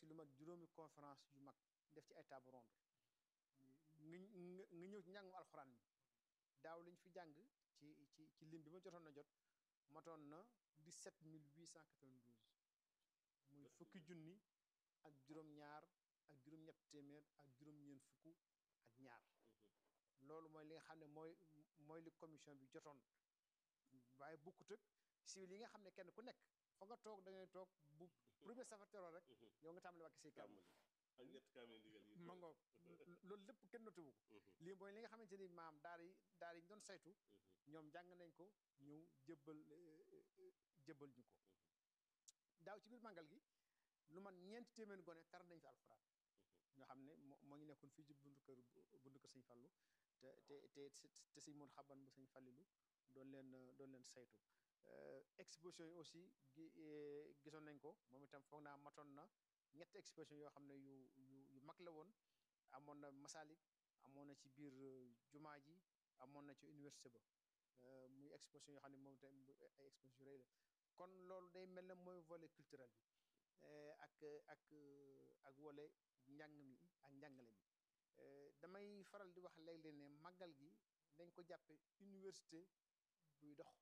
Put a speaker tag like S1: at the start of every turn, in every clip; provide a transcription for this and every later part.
S1: ci lu mat juróomi conférence yu mag def ci ay table ronde nga nga nga ñëw ci njàngum alxuraan mi daaw liñ fi jàng ci ci ci lim bi ma jotoon na jot matoon na 17892 muy fukki junni ak juróom-ñaar ak juróom-ñett téeméer ak juróom-ñeent fukk ak ñaar loolu mooy li nga xam ne mooy mooy li commission bi jotoon waaye bokkut ak civil yi nga xam ne kenn ku nekk fa nga toog da ngay toog bu premier safar teroo rek yow nga tàmbali wàcc say kàmm
S2: ak ñett kaamil ndigal yi
S1: ma ngoog loolu lépp kenn notuwu ko lii mooy li nga xamante ni maam daar yi daar yi ñu doon saytu ñoom jàng nañ ko ñëw jëbbal jëbbal ñu ko daaw ci biir màggal gi lu man ñeenti téeméeri gone tar nañ fi alxuraan ñoo xam ne moo moo ngi nekkoon fii ci buntu kër buntu kër sëñ Fallu te te te te sëñ Moon xaban bu sëñ Fallilu doon leen doon leen saytu exposition yi aussi gi gisoon nañ ko moom itam foog naa matoon na ñetti exposition yoo xam ne yu yu yu mag la woon amoon na Masalik amoon na ci biir jumaa ji amoon na ci université ba muy exposition yoo xam ne moom itam ay exposition rëy la kon loolu day mel ne mooy volet culturel bi ak ak ak wole njàng mi ak njàngale mi damay faral di wax léeg-léeg ne màggal gi dañ ko jàppe université buy dox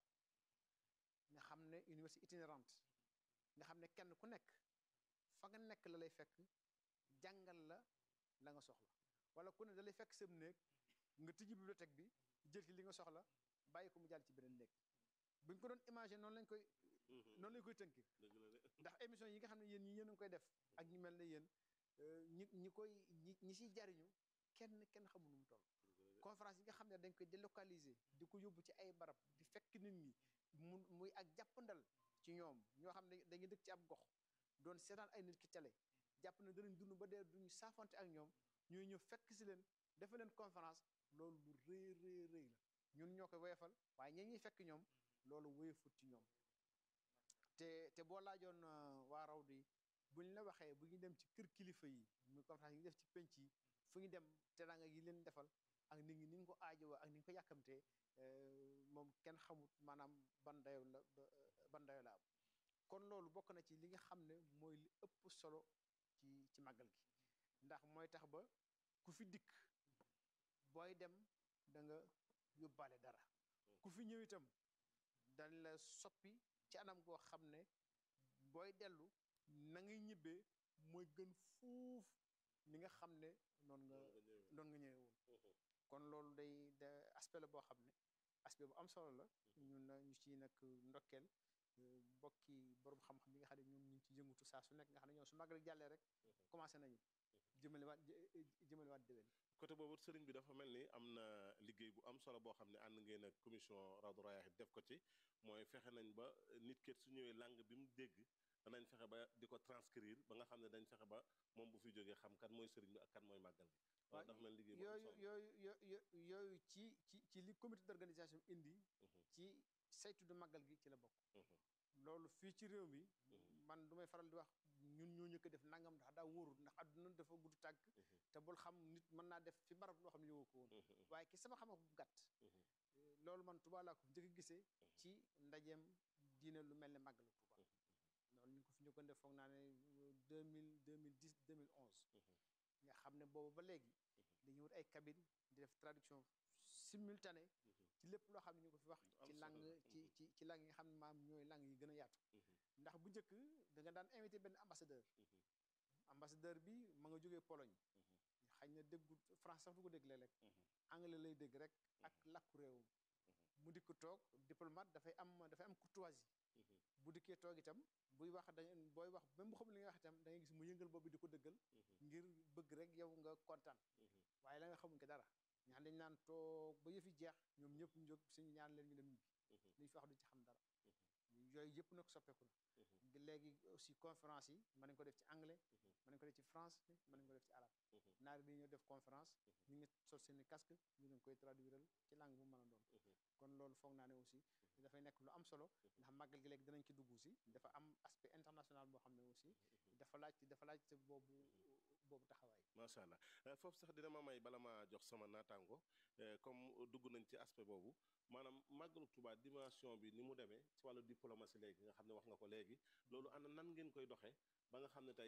S1: nga xam ne université itinérante nga xam ne kenn ku nekk fa nga nekk la lay fekk jàngal la la nga soxla wala ku ne da lay fekk sam néeg nga tijji bibliothèque bi jël ci li nga soxla bàyyi ko mu jàll ci beneen néeg buñ ko doon imaginer noonu lañ koy noonu lañ koy tënki ndax émission yi nga xam ne yéen ñi yéen a ngi koy def ak ñu mel ne yéen ñi ñi koy ñi ñi siy jariñu kenn kenn xamul nu mu toll conférence yi nga xam ne dañ koy délocaliser di ko yóbbu ci ay barab di fekk nit ñi mu muy ak jàppandal ci ñoom ñoo xam ne dañuy dëkk ci ab gox doon seetaan ay nit ki télé jàpp ne danañ dund ba dee duñu saafante ak ñoom ñooy ñëw fekk si leen defe leen conférence loolu lu rëy rëy rëy la ñun ñoo koy woyefal waaye ñee ñuy fekk ñoom loolu woyefut ci ñoom te te boo laajoon waa raw di bu ñu la waxee bu ñu dem ci kër kilifa yi muy conférence yi def ci penc yi fu ñu dem teraanga yi leen defal ak nit ñi ni ñu ko aajowoo ak ni ñu ko yàkkamtee moom kenn xamut maanaam ban dayo la ban dayo la am kon loolu bokk na ci li nga xam ne mooy li ëpp solo ci ci màggal gi ndax mooy tax ba ku fi dikk booy dem da nga yóbbaale dara ku fi ñëw itam dañ la soppi ci anam goo xam ne booy dellu na ngay ñibbee mooy gën fuuf ni nga xam ne noonu nga noonu nga ñëwee woon kon loolu day da aspect la boo xam ne aspect bu am solo la ñun ñu ci nag ndokkeel bokki borom xam-xam yi nga xam ne ñoom ñu ngi ci yëngutu saa su nekk nga xam ne ñoom su màggal jàllee rek commencé nañu jëmale waat jëmale waat déwén
S2: côté boobu sëriñ bi dafa mel ni am na liggéey bu am solo boo xam ne ànd ngeen ak commission Rawdu Rayaahin def ko ci mooy fexe nañ ba nit ket su ñëwee langue bi mu dégg danañ fexe ba di ko transcrire ba nga xam ne dañ fexe ba moom bu fi jógee xam kan mooy sëriñ bi ak kan mooy màggal gi waaw dafa mel liggéey bu am
S1: yooyu
S2: solo
S1: yooyu yooyu ci ci ci li comité d'organisation indi ci saytu du màggal gi ci la bokk loolu fii ci réew mi man du may faral di wax ñun ñoo ñëkk def nangam ndax daa wóorul ndax àdduna dafa gudd tànk te bul xam nit mën naa def fi barab loo xam ne yowoo ko woon waaye ki sama xam-xam bu gàtt loolu man Tuubaa laa ko njëkk a gisee ci ndajeem diine lu mel ne màggalu Tuubaa loolu ñu ngi ko fi njëkkoon def foog naa ne deux mille deux mille dix deux mille onze nga xam ne boobu ba léegi dañuy wut ay cabine di def traduction simultanée ci lépp loo xam ne ñu ko fi wax ci langue ci ci ci langue yi nga xam ne maam ñooy langue yi gën a yaatu ndax bu njëkk da nga daan invité benn ambassadeur ambassadeur bi ma nga jógee Pologne xañ na déggu France sax du ko dégg léeg-léeg anglais lay dégg rek ak làkku réewum mu dikk toog diplomate dafay am dafay am courtoisie bu dikkee toog itam buy wax da booy wax même bu xam li nga wax itam da ngay gis mu yëngal boobu di ko dëggal ngir bëgg rek yow nga kontaan waaye la nga xamuñ ko dara ñaan dañ naan toog ba yëfi jeex ñoom ñëpp ñu jóg suñu ñaan leen ñu dem ñibbi liñ fi wax du ci xam dara yooyu yëpp nag soppeeku na léegi aussi conférence yi mën nañ ko def ci anglais mën nañ ko def ci français mën nañ ko def ci arabe naari dañoo def conférence ñu ngi sol seeni casque ñu leen koy traduiral ci langue bu mën a doon kon loolu foog naa ne aussi dafay nekk lu am solo ndax màggal gi léegi danañ ci dugg si dafa am aspect international boo xam ne aussi dafa laaj dafa laaj boobu boobu taxawaay
S2: macha allah foofu sax dina ma may bala ma jox sama naataango comme dugg nañ ci aspect boobu maanaam màggalu Tuubaa dimension bi ni mu demee ci wàllu diplomatie léegi nga xam ne wax nga ko léegi loolu ana nan ngeen koy doxee ba nga xam ne tey